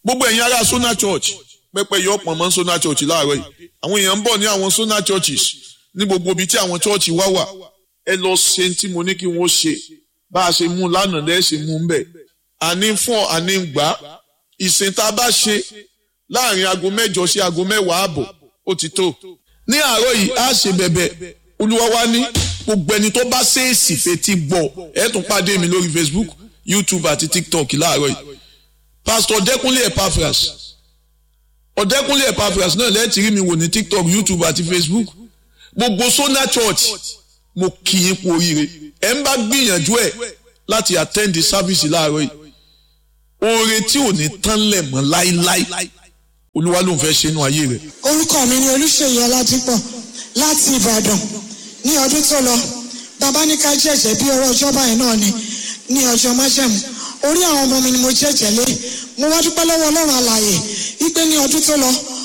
gbogbo ẹ̀yin ará Sona Church pẹpẹ yọ pọ̀ mọ́ Sona Church láàárọ̀ yìí àwọn èèyàn ń bọ̀ ní àwọn Sona Churches ní gbogbo ibi tí àwọn church wá wà ẹ lọ ṣe tí mo ní kí wọ́n ṣe bá a ṣe mú lánàá lẹ́ẹ̀ ṣe mú ń bẹ̀ àní fún àní gbà ìsìn tá a bá ṣe láàrin aago mẹ́jọ sí aago mẹ́wàá àbọ̀ ó ti tó ní àárọ̀ yìí á ṣe bẹ̀bẹ̀ olúwa wa ní gbogbo ẹni tó bá ṣèèsì fetí gbọ́ ẹ tún pàdé mi lórí Facebook YouTube àti TikTok láàárọ̀ yìí Pastor Ọ̀dẹ́kúnlé Epaphras Ọ̀dẹ́kúnlé Epaphras náà lẹ́ẹ̀tì rí mi wò ní TikTok YouTube àti Facebook gbogbo Sona Church mo kì í kú oríire ẹ ń bá gbìyànjú ẹ láti attend the service láàárọ̀ yìí oore tí ò ní tán lẹ̀ mọ́ láíláí olúwa ló ń fẹ́ ṣe inú ayé rẹ̀. orúkọ mi ni olùṣèyí ọládípọ̀ láti ìbàdàn ní ọdún tó lọ bàbá ní ká jẹ̀jẹ̀ bí ọwọ́ ọjọ́ báyìí náà ni ní ọjọ́ májẹ̀mú orí àwọn ọmọ mi ni mo jẹ̀jẹ̀ lé mo wá dúpẹ́ lọ́wọ́ ọlọ́run alààyè wípé ní ọdún tó lọ